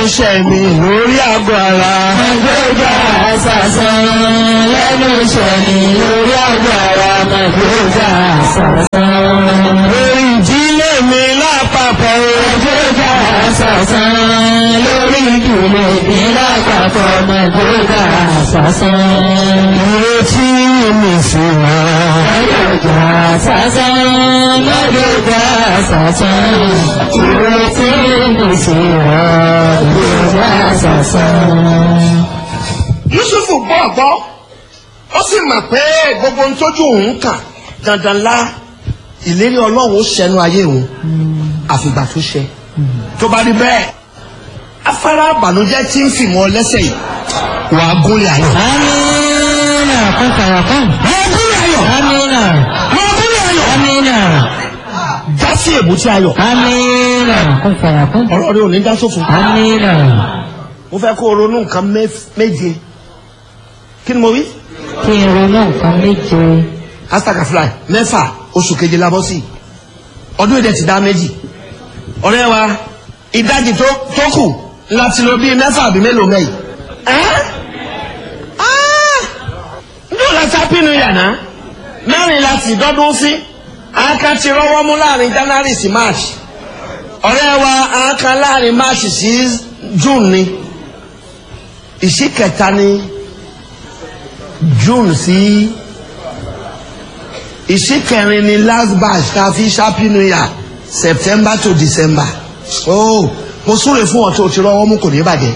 iṣẹ́ mi lórí àgọ́ ara. Mọ̀gbọ́gbà sàsán lẹ́nu iṣẹ́ mi lórí àgọ́ ara. Mọ̀gbọ́gbà sàsán. lórí ìdílé mi lápapọ̀. Mọ̀gbọ́gbà sàsán lórí ìdílé mi lápapọ̀. Mọ̀gbọ́gbà sàsán. ìrètí mi sì máa. Mọ̀gbọ́gbà sàsán mọ̀gbọ́gbà sàsán. Ìrètí mi sì rọ̀ mọ̀gbọ́gbà sàsán. yusufu gbọ́ ọ̀gbọ́ ó sì mọ̀ pé gbogbo ohun tójú òun kà dandan lá ìlérí ọlọ́run ó ṣẹnu ayé òun àfìgbà tó ṣe tó bá rí bẹ́ẹ̀ afárá àbànújẹ́ tí ń fìmọ̀ lẹ́sẹ̀ yìí wà á gúnlẹ̀ ayọ̀. Amina, kun fayakun. wà á gúnlẹ̀ ayọ̀. Amina, wà á gúnlẹ̀ ayọ̀. Amina, já sí èbúté ayọ̀. Amina, kun fayakun. ọ̀rọ̀ rẹ ò ní dá sófin. Amina, mo fẹ́ kó o ronú nǹkan mẹ́f- méje kí ni mo wí. kí n ronú nǹkan méje. astagafly mẹ́fà oṣù keje labọ́ sí ọdún èdè ti dá méjì ọ̀rẹ́ wa ìdajì tó tó kù láti lọ bíi mẹ́fà àbí mélòó mẹ́yì. ndó láti apínú yàrá mẹ́rin láti dọ́dún sí àáká ti rọ́wọ́ mú láàrin january sí march ọ̀rẹ́ wa àáká láàrin march sí june ni ìṣí kẹta ni june sí. Si ìṣíkẹrin ni last batch ta fi happy new year september to december oh mo súre fún ọ tó o ti rọwọ́ mú kò ní bàjẹ́.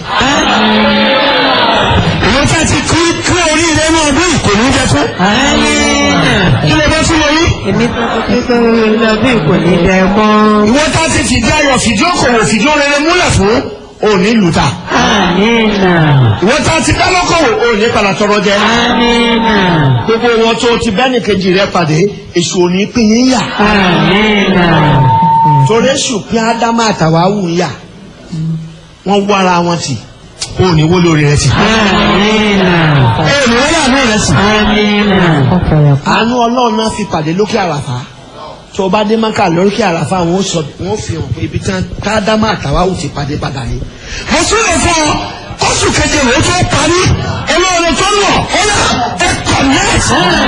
ìwọ́n fẹ́ ti kú kú oríire ní ọdún yìí kò ní jẹ fún. Amina. kí ló bá tún lọ yí. Èmi tó kọ́ pé kó lọ bí kò ní bẹ mọ́. ìwọ́n tá ti fìdí ayọ̀ fìdí okòwò fìdí orere múlẹ̀ fún òní lùtà. Amina, ìwọ́n tá ti dá lọ́kọ̀wò òní padà tọrọ jẹ. Amina, gbogbo wọn tó ti bẹ́ẹ̀ni kejì rẹ pàdé èṣù òní pín yín yà. Amina. torí èṣù pín ádámà àtàwáwù ń yà wọ́n wá ara wọn tì òní wó lórí rẹ tì. Amina. èèmù wọ́n yà ní ìrẹsì. Amina. Kun fayakun. àánú ọlọ́run náà fi pàdé lókè àràfà tó o bá dé mọ́kà lókè àràfà wọn ó sọ wọn ó fi hàn pé ibi tí tádámà àtàwáwù ti pàdé padà ní. mo tún lè fọ oṣù keje rẹ tó parí olóore tó lọ ó yà ẹ connect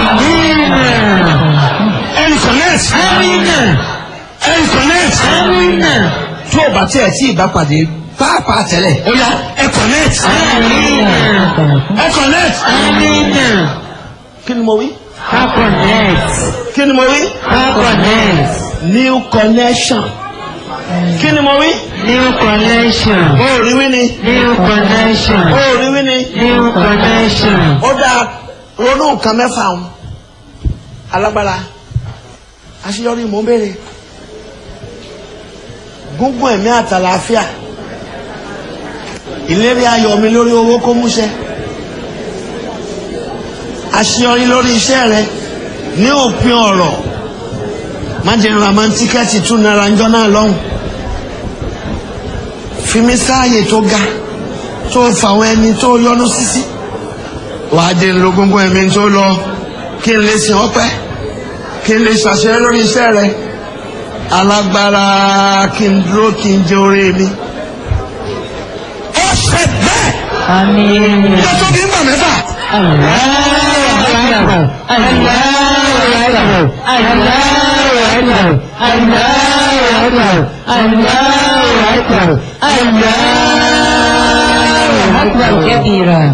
ẹ connect Amina. ẹ connect Amina. tó o bá tiẹ̀ tí ì bá pàdé pàápàá tẹ́lẹ̀ ó yà ẹ connect Amina. ẹ connect. Amina. kí ni mo wí Ká connect. kí ni mo wí Ká connect. new connection kí ni mo wí. New connection. ó rí wí ni New connection. ó rí wí ni New connection. ó dáa ronú nǹkan mẹ́fà ń alágbára àṣeyọrí mò ń béèrè gúngún ẹ̀mí àtàlàáfíà ìlérí ayọ̀ mi lórí owó kó múṣẹ àṣeyọrí lórí iṣẹ́ rẹ ní òpin ọ̀rọ̀ má jẹ́ ra máa ń tíkẹ́ẹ̀tì tún náírà ńjọ́ náà lọ́hùn fi mí sáàyè tó ga tó fàwọn ẹni tó yọnu sísí wàá dé ń lo gbogbo ẹ̀mí tó lọ kí n lè sìn ọ́pẹ́ kí n lè ṣàṣẹ lórí iṣẹ́ rẹ alágbára kí n dúró kí n jẹ orí mi. ó ṣe bẹ́ẹ̀ Amina. yóò tó bí ń bà mẹ́fà. كبيرا